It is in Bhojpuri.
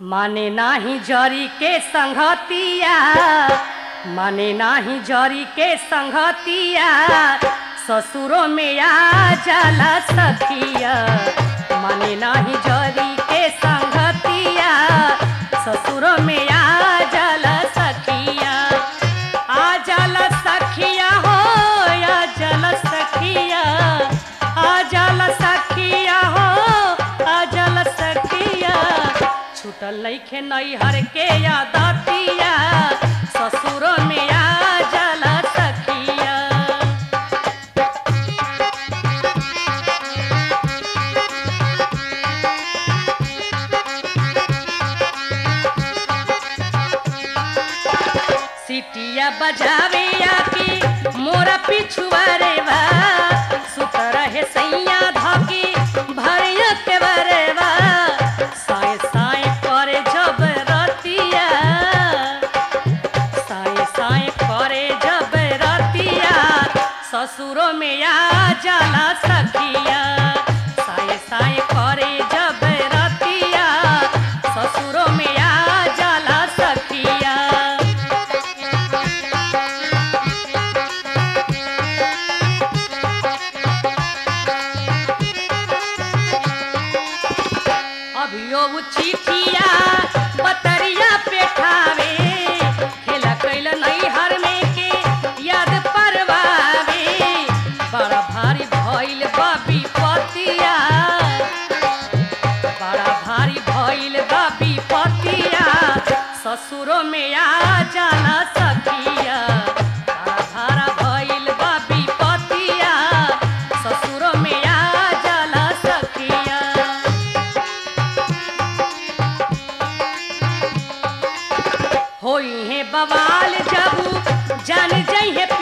माने नाही जरी के संगतिया माने नाही जरी के संगतिया ससुरों में आ जाला सखिया माने नाही जरी के संगतिया ससुरों में आ जाला सखिया आ जाला सखिया हो आ जाला सखिया आ जाला सखिया हो आ जाला सखिया छूटल नइखे नैहर के यादतिया ससुरों में आ जाला सखिया सिटिया बजावे आके मोरा पिछुआ रे बा सुत रहे सैया धके भरिया के बरेवा साए साए करे जब रतिया साए साए करे जब रतिया ससुरों में आ जाला सखिया साए साए करे जब रतिया ससुरों में आ जाला सखिया अभियो उ चिठिया बतरिया पेठावे खेला कैल नैहर में के याद परवावे बड़ा भारी भइल बा विपतिया बड़ा भारी भइल बा विपतिया ससुरों में आ जाला सखिया बड़ा भारा भइल बा विपतिया ससुरों में आ जाला सखिया होई है बवाल जब जान जई है